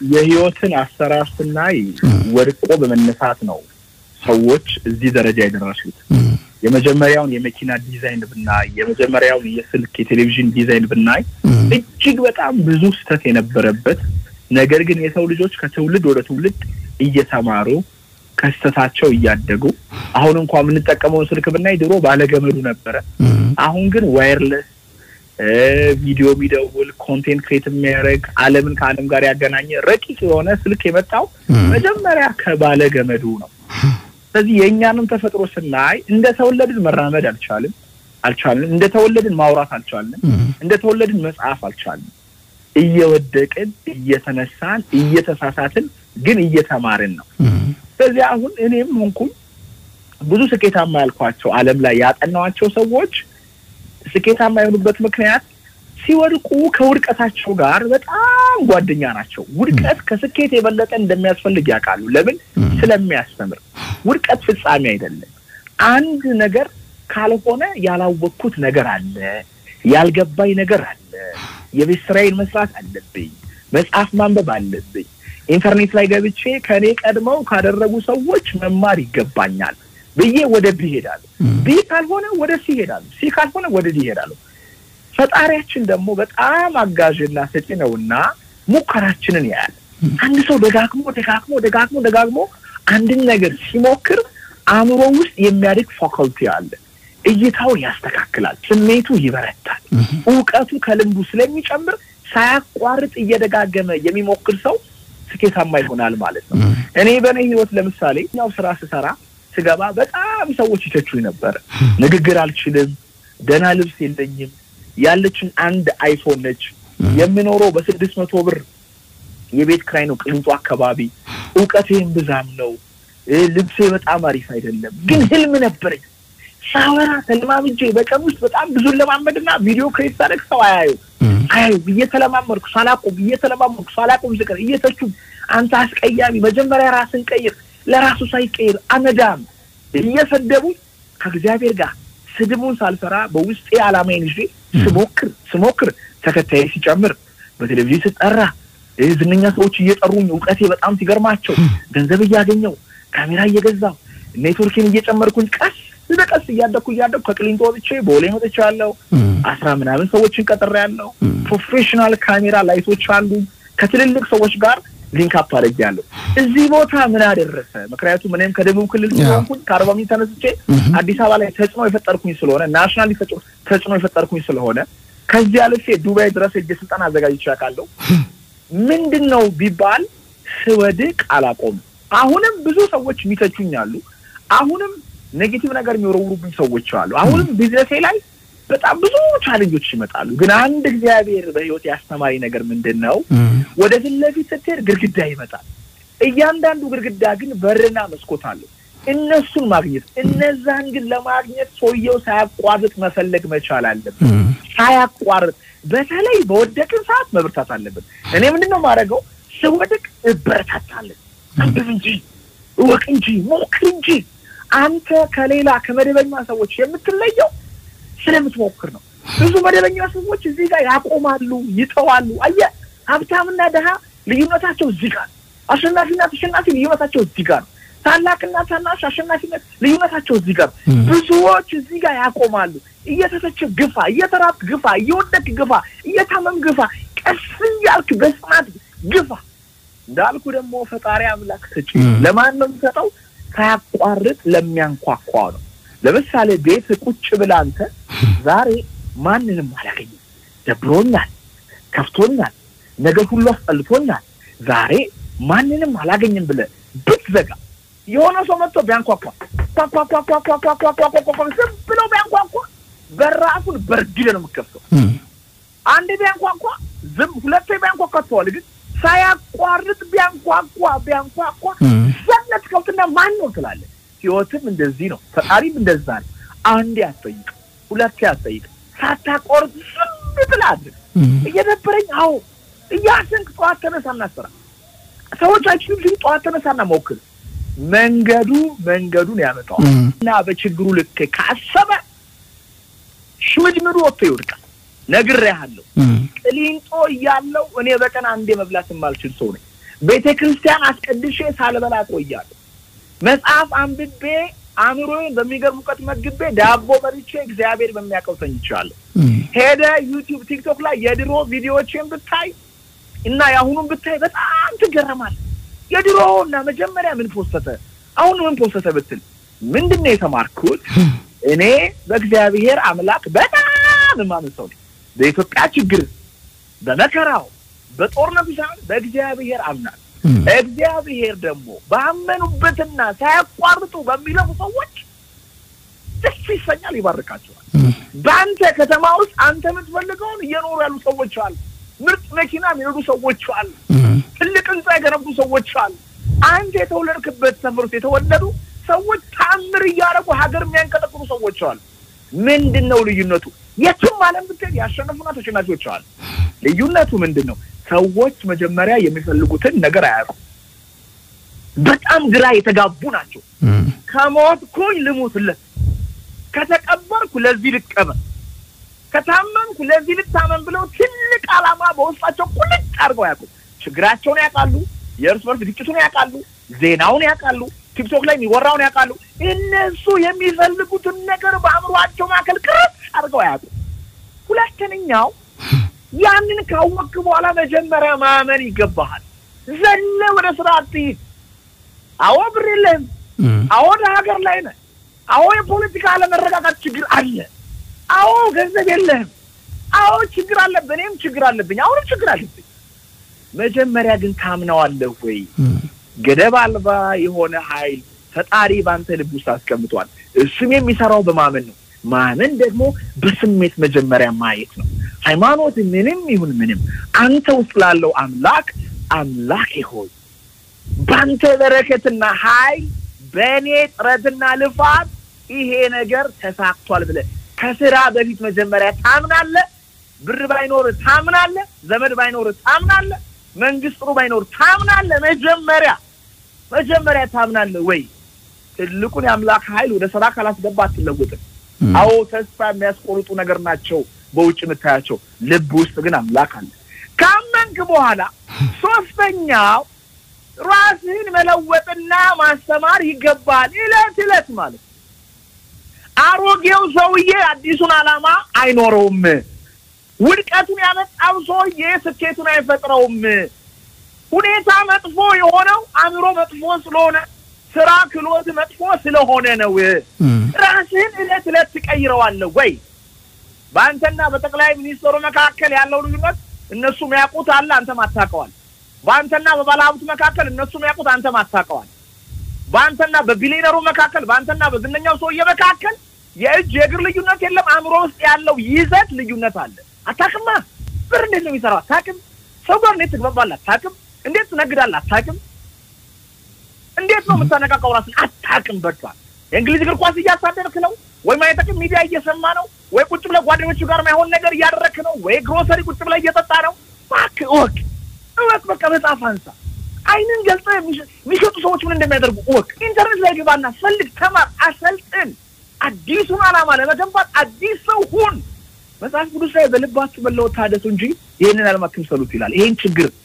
የህይወትን አሰራር ስናይ ወድቆ በመነሳት ነው ሰዎች እዚህ ደረጃ የደረሱት። የመጀመሪያውን የመኪና ዲዛይን ብናይ፣ የመጀመሪያውን የስልክ የቴሌቪዥን ዲዛይን ብናይ እጅግ በጣም ብዙ ስህተት የነበረበት ነገር ግን የሰው ልጆች ከትውልድ ወደ ትውልድ እየተማሩ ከስህተታቸው እያደጉ አሁን እንኳ የምንጠቀመውን ስልክ ብናይ ድሮ ባለገመዱ ነበረ። አሁን ግን ዋየርለስ ቪዲዮ የሚደውል ኮንቴንት ክሬት የሚያደርግ ዓለምን ከዓለም ጋር ያገናኘ ረቂቅ የሆነ ስልክ የመጣው መጀመሪያ ከባለ ገመዱ ነው። ስለዚህ የእኛንም ተፈጥሮ ስናይ እንደተወለድን መራመድ አልቻልም አልቻልንም። እንደተወለድን ማውራት አልቻልንም። እንደተወለድን መጽሐፍ አልቻልንም። እየወደቅን እየተነሳን እየተሳሳትን ግን እየተማርን ነው። ስለዚህ አሁን እኔም ሆንኩኝ ብዙ ስኬታማ ያልኳቸው ዓለም ላይ ያጠናዋቸው ሰዎች ስኬታማ የሆኑበት ምክንያት ሲወድቁ ከውድቀታቸው ጋር በጣም ጓደኛ ናቸው። ውድቀት ከስኬት የበለጠ እንደሚያስፈልግ ያውቃሉ። ለምን? ስለሚያስተምር። ውድቀት ፍጻሜ አይደለም። አንድ ነገር ካልሆነ ያላወቅኩት ነገር አለ፣ ያልገባኝ ነገር አለ፣ የቤት ስራዬን መስራት አለብኝ፣ መጽሐፍ ማንበብ አለብኝ፣ ኢንተርኔት ላይ ገብቼ ከእኔ ቀድመው ካደረጉ ሰዎች መማር ይገባኛል ብዬ ወደ ቢ ይሄዳሉ። ቢ ካልሆነ ወደ ሲ ይሄዳሉ። ሲ ካልሆነ ወደ ዲ ይሄዳሉ። ፈጣሪያችን ደግሞ በጣም አጋዥና ሰጪ ነውና ሙከራችንን ያያል። አንድ ሰው ደጋግሞ ደጋግሞ ደጋግሞ ደጋግሞ አንድን ነገር ሲሞክር አእምሮ ውስጥ የሚያድግ ፋካልቲ አለ። እይታውን ያስተካክላል፣ ስሜቱ ይበረታል፣ እውቀቱ ከልምዱ ስለሚጨምር ሳያቋርጥ እየደጋገመ የሚሞክር ሰው ስኬታማ ይሆናል ማለት ነው። እኔ በእኔ ህይወት ለምሳሌ ያው ስራ ስሰራ ስገባ በጣም ሰዎች ይተቹኝ ነበረ። ንግግር አልችልም፣ ደህና ልብስ የለኝም፣ ያለችን አንድ አይፎን ነች፣ የምኖረው በስድስት መቶ ብር የቤት ክራይ ነው ቅሊንጦ አካባቢ፣ እውቀቴም ብዛም ነው፣ ልብሴ በጣም አሪፍ አይደለም፣ ግን ህልም ነበረኝ። ሳወራ ተለማምጄ በቀን ውስጥ በጣም ብዙ ለማመድና ቪዲዮ ክሬት ሳደርግ ሰው አያዩ አያዩ እየተለማመድኩ ሳላቆም እየተለማመድኩ ሳላቆም ዝቅር እየተቹ አንተ አስቀያሚ፣ መጀመሪያ ራስን ቀይር ለራሱ ሳይቀይር አመዳም እየሰደቡ ከእግዚአብሔር ጋር ስድቡን ሳልፈራ በውስጤ ዓላማዬን ይዤ ስሞክር ስሞክር ተከታዬ ሲጨምር በቴሌቪዥን ስጠራ ዝነኛ ሰዎች እየጠሩኝ እውቀቴ በጣም ሲገርማቸው ገንዘብ እያገኘው ካሜራ እየገዛው ኔትወርኬን እየጨመርኩኝ ቀስ በቀስ እያደግኩ እያደግኩ ከቅሊንጦ ወጥቼ ቦሌ ወጥቼ ያለው አስራ ምናምን ሰዎችን ቀጥሬ ያለው ፕሮፌሽናል ካሜራ ላይቶች አሉኝ ከትልልቅ ሰዎች ጋር ሊንክ አፕ አድርጌያለሁ። እዚህ ቦታ ምን አደረሰ? ምክንያቱም እኔም ከደቡብ ክልል ስለሆንኩኝ ከአርባ ምንጭ ተነስቼ አዲስ አበባ ላይ ተጽዕኖ የፈጠርኩኝ ስለሆነ ናሽናል ተጽዕኖ የፈጠርኩኝ ስለሆነ ከዚህ አልፌ ዱባይ ድረስ ሄጄ ስልጠና አዘጋጅቼ አውቃለሁ። ምንድን ነው ቢባል ስወድቅ አላቆም። አሁንም ብዙ ሰዎች የሚተቹኝ አሉ። አሁንም ኔጌቲቭ ነገር የሚወረውሩብኝ ሰዎች አሉ። አሁንም ቢዝነሴ ላይ በጣም ብዙ ቻሌንጆች ይመጣሉ። ግን አንድ እግዚአብሔር በህይወት ያስተማሪ ነገር ምንድን ነው? ወደ ፊት ለፊት ስትሄድ ግድግዳ ይመጣል። እያንዳንዱ ግድግዳ ግን በርና መስኮት አለው። እነሱን ማግኘት እነዛን ግን ለማግኘት ሰውየው ሳያቋርጥ መፈለግ መቻል አለብን። ሳያቋርጥ በተለይ በወደቅን ሰዓት መብርታት አለብን። እኔ ምንድን ነው የማደርገው? ስወድቅ እበረታታለን። አንብብ እንጂ እወቅ እንጂ ሞክር እንጂ። አንተ ከሌላ ከመደበኛ ሰዎች የምትለየው ስለምትሞክር ነው። ብዙ መደበኛ ሰዎች እዚህ ጋር ያቆማሉ፣ ይተዋሉ። አየህ፣ ሀብታምና ድሃ ልዩነታቸው እዚህ ጋር፣ አሸናፊና ተሸናፊ ልዩነታቸው እዚህ ጋር ነው። ታላቅና ታናሽ አሸናፊነት ልዩነታቸው እዚህ ጋር። ብዙዎች እዚህ ጋር ያቆማሉ። እየተተቸ ግፋ፣ እየተራብክ ግፋ፣ እየወደቅ ግፋ፣ እየታመም ግፋ፣ ቀስ እያልክ በጽናት ግፋ። እንዳልኩ ደግሞ ፈጣሪ አምላክ ሰጪ ለማን ነው የሚሰጠው? ሳያቋርጥ ለሚያንኳኳ ነው። ለምሳሌ ቤት ቁጭ ብለህ አንተ ዛሬ ማንንም አላገኝም፣ ደብሮኛል፣ ከፍቶኛል፣ ነገር ሁሉ አስጠልቶኛል፣ ዛሬ ማንንም አላገኝም ብለህ ብትዘጋ የሆነ ሰው መጥቶ ቢያንኳኳ ኳኳኳኳኳኳኳኳኳኳ ዝም ብሎ ቢያንኳኳ በራፉን በርግደ ነው የምከፍተው። አንድ ቢያንኳኳ ዝም ሁለቴ ቢያንኳኳ ትተዋል። ግን ሳያቋርጥ ቢያንኳኳ ቢያንኳኳ ዘነት ከብትና ማን ነው ትላለህ። ህይወትም እንደዚህ ነው። ፈጣሪም እንደዛ ነው። አንዴ አትጠይቅ፣ ሁለቴ አትጠይቅ፣ ሳታቆርጥ ዝም ብለህ አድርግ። እየደበረኝ አዎ እያሰንክ ጠዋት ተነሳና ስራ። ሰዎች አይችሉም ሲሉ ጠዋት ተነሳና ሞክር። መንገዱ መንገዱን ያመጣዋል እና በችግሩ ልክ ካሰበ ሽምድምዱ ወጥቶ ይወድቃል። ነግሬሃለሁ። ቅሊንጦ እያለው እኔ በቀን አንዴ መብላት የማልችል ሰው ነኝ። ቤተ ክርስቲያን አስቀድሼ ሳልበላ ቆያለሁ። መጽሐፍ አንብቤ አእምሮዬን በሚገርም እውቀት መግቤ ዳቦ በልቼ እግዚአብሔር በሚያውቀው ተኝቻለሁ። ሄደ ዩቲዩብ፣ ቲክቶክ ላይ የድሮ ቪዲዮዎችን ብታይ እና የአሁኑን ብታይ በጣም ትገረማል። የድሮ እና መጀመሪያ ምን ፖስተተ አሁን ምን ፖስተተ ብትል ምንድን ነው የተማርኩት? እኔ በእግዚአብሔር አምላክ በጣም የማምን ሰው ነኝ። በኢትዮጵያ ችግር፣ በመከራው፣ በጦርነቱ ሳይሆን በእግዚአብሔር አምናል። እግዚአብሔር ደግሞ ባመኑበትና ሳያቋርጡ በሚለፉ ሰዎች ደስ ይሰኛል፣ ይባርካቸዋል። በአንተ ከተማ ውስጥ አንተ የምትፈልገውን እየኖሩ ያሉ ሰዎች አሉ። ምርጥ መኪና የሚነዱ ሰዎች አሉ። ትልቅ ህንፃ የገነቡ ሰዎች አሉ። አንተ የተወለድክበት ሰፈር ውስጥ የተወለዱ ሰዎች ታምር እያደረጉ ሀገር የሚያንቀጠቅጡ ሰዎች አሉ። ምንድን ነው ልዩነቱ? የቱም ዓለም ብትሄድ ያሸነፉና ተሸናፊዎች አሉ። ልዩነቱ ምንድን ነው? ሰዎች መጀመሪያ የሚፈልጉትን ነገር አያውቁም። በጣም ግራ የተጋቡ ናቸው። ከሞትኩኝ ልሙትለት፣ ከተቀበርኩ ለዚህ ልቀበር፣ ከታመምኩ ለዚህ ልታመም ብለው ትልቅ ዓላማ በውስጣቸው ቁልጭ አድርገው ያውቁ። ችግራቸውን ያውቃሉ። የእርስ በርስ ግጭቱን ያውቃሉ። ዜናውን ያውቃሉ። ቲክቶክ ላይ የሚወራውን ያውቃሉ። እነሱ የሚፈልጉትን ነገር በአእምሯቸው መካከል ቅርጽ አድርገው ያውቁ። ሁለተኛው ያንን ካወቅክ በኋላ መጀመሪያ ማመን ይገባሃል። ዘለ ወደ ስራ አትሂድ። አዎ ብር የለህም። አዎ ሀገር ላይ ነህ። አዎ የፖለቲካ አለመረጋጋት ችግር አለ። አዎ ገንዘብ የለህም። አዎ ችግር አለብህ። እኔም ችግር አለብኝ። አሁንም ችግር አለብኝ። መጀመሪያ ግን ታምነዋለህ ወይ? ገደብ አልባ የሆነ ኃይል ፈጣሪ በአንተ ልብ ውስጥ አስቀምጧል። እሱም የሚሰራው በማመን ነው። ማመን ደግሞ በስሜት መጀመሪያ ማየት ነው። ሃይማኖት ምንም ይሁን ምንም አንተ ውስጥ ላለው አምላክ አምላኬ ሆይ በአንተ በረከትና ኃይል በእኔ ጥረትና ልፋት ይሄ ነገር ተሳክቷል ብለህ ከስራ በፊት መጀመሪያ ታምናለህ። ብር ባይኖር ታምናለህ። ዘመድ ባይኖር ታምናለህ። መንግስት ጥሩ ባይኖር ታምናለህ። መጀመሪያ መጀመሪያ ታምናለህ ወይ? ትልቁን የአምላክ ኃይል ወደ ስራ ካላስገባ አትለወጥም። አዎ ተስፋ የሚያስቆርጡ ነገር ናቸው በውጭ የምታያቸው፣ ልብ ውስጥ ግን አምላክ አለ። ካመንክ በኋላ ሶስተኛው ራስህን መለወጥና ማስተማር ይገባል። እለት እለት ማለት አሮጌው ሰውዬ አዲሱን ዓላማ አይኖረውም። ውድቀቱን ያመጣው ሰውዬ ስኬቱን አይፈጥረውም። ሁኔታ መጥፎ የሆነው አእምሮ መጥፎ ስለሆነ፣ ስራ ክሎት መጥፎ ስለሆነ ነው። ራስህን እለት እለት ትቀይረዋለህ ወይ? በአንተና በጠቅላይ ሚኒስትሩ መካከል ያለው ልዩነት እነሱ የሚያውቁት አለ፣ አንተም አታውቀዋል። በአንተና በባለሀብቱ መካከል እነሱ የሚያውቁት አንተም አታውቀዋል። በአንተና በቢሊነሩ መካከል፣ በአንተና በዝነኛው ሰውዬ መካከል የእጅ የእግር ልዩነት የለም። አእምሮ ውስጥ ያለው ይዘት ልዩነት አለ። አታውቅማ። ብር እንዴት ነው የሚሰራው? አታውቅም። ሰው ጋር እንዴት ትግባባለህ? አታውቅም። እንዴት ትነግዳለህ? አታውቅም። እንዴት ነው የምታነቃቃው ራስን? አታውቅም። በቃ የእንግሊዝ እግር ኳስ እያሳደርክ ነው ወይ ማየጠቅም ሚዲያ እየሰማ ነው ወይ ቁጭ ብለህ ጓደኞቹ ጋር ማይሆን ነገር እያደረክ ነው ወይ ግሮሰሪ ቁጭ ብለህ እየጠጣ ነው። እባክህ እወቅ እወቅ። በቃ መጽሐፍ አንሳ። አይንን ገልጸህ የሚሸጡ ሰዎች ምን እንደሚያደርጉ እወቅ። ኢንተርኔት ላይ ግባና ፈልግ፣ ተማር፣ አሰልጥን። አዲሱን ዓላማ ለመገንባት አዲስ ሰው ሁን። መጽሐፍ ቅዱስ ላይ በልባችሁ መለወጥ ታደሱ እንጂ ይህንን ዓለም አትምሰሉት ይላል። ይሄን ችግር